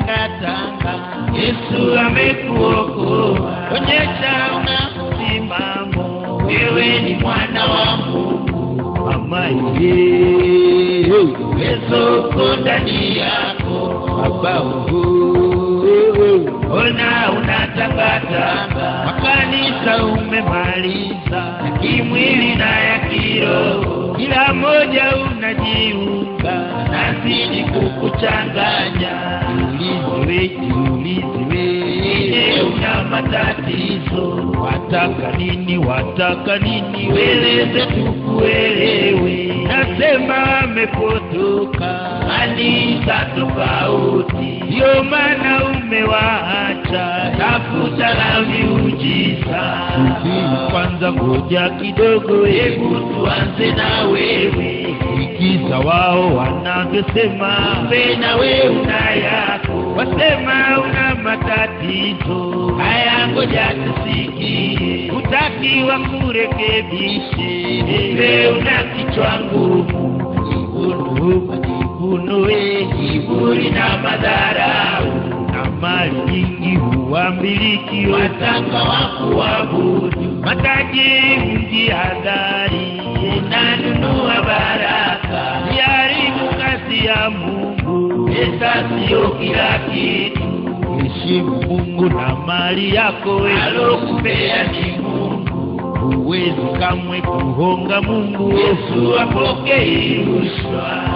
kutangatanga yesu amekuokoa onyesha una msimamo wewe ni mwana wa mungu amaye uwezo uko ndani yako baba ona unatangatanga makanisa umemaliza ya kimwili na ya kiroho kila moja unajiunga nazidi kukuchanganya jiuliziwe jiuliziwe ine una matatizo wataka nini wataka nini weleze tukuelewe nasema amepotoka kanisa tofauti ndio maana umewaacha tafuta la miujiza kwanza ngoja kidogo hebu tuanze na wewe ikiza wao wanavyosema we na we una yako wasema una matatizo haya ngoja tusikie utakiwa kurekebishe we una kichwa ngumu majivuno majivuno we kiburi na madharau na mali nyingi huambiliki wataka wakuabudu matajiri mjihadhari unanunua baraka jaribu kazi ya mungu pesa sio kila kitu heshimu mungu na mali yako alokupea ni mungu huwezi kamwe kuhonga mungu yesu apokei rushwa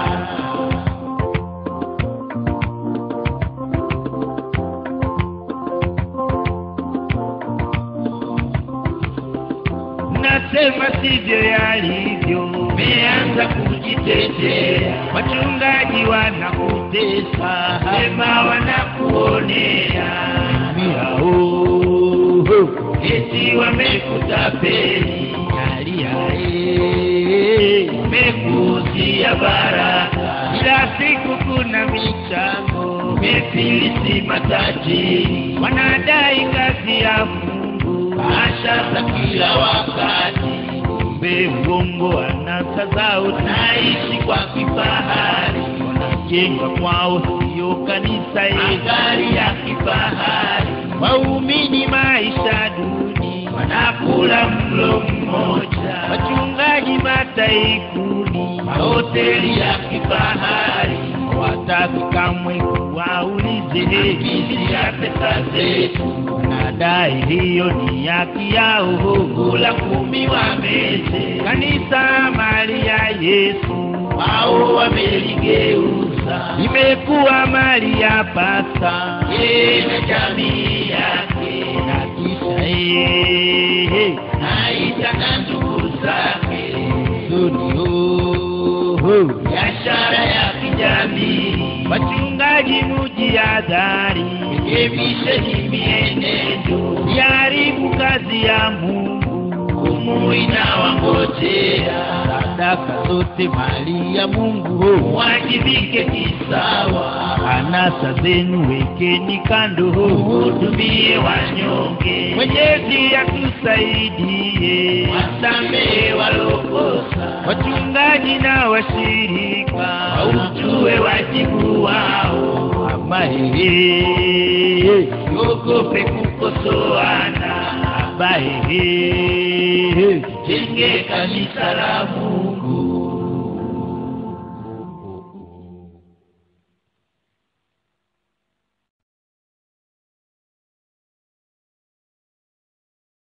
nasema sivyo yalivyo meanza kujitetea wachungaji wanakutesa sema wanakuonea miao eti wamekutapeli aliae mekuuzia baraka kila siku kuna michango mefilisi matajiri wanadai kazi ya mungu asha za kila wakati kumbe uongo anasa zao naishi kwa kifahari wanajenga kwao siyo kanisa magari ya kifahari waumini maisha duni wanakula mlo mmoja wachungaji mataikuni mahoteli ya kifahari wataki kamwe kuwaulize hizi ya pesa zetu wanadai hiyo ni haki yao kula kumi wameze kanisa mali ya yesu wao wameligeuza imekuwa mali ya pasa yeye na jamii yake na kisha yeye naitaka ndugu zake sunio biashara ya kijamii wachungaji mujihadhari rekebisheni mienendo jaribu kazi ya mungu humu inawangojea sadaka zote mali ya mungu wajibike kisawa anasa zenu wekeni kando hudumie wanyonge mwenyezi atusaidie wasamehe walokosa wachungaji na washirika waujue wajibu wao amahehe ogope kukosoana abahehe jenge kanisa la mungu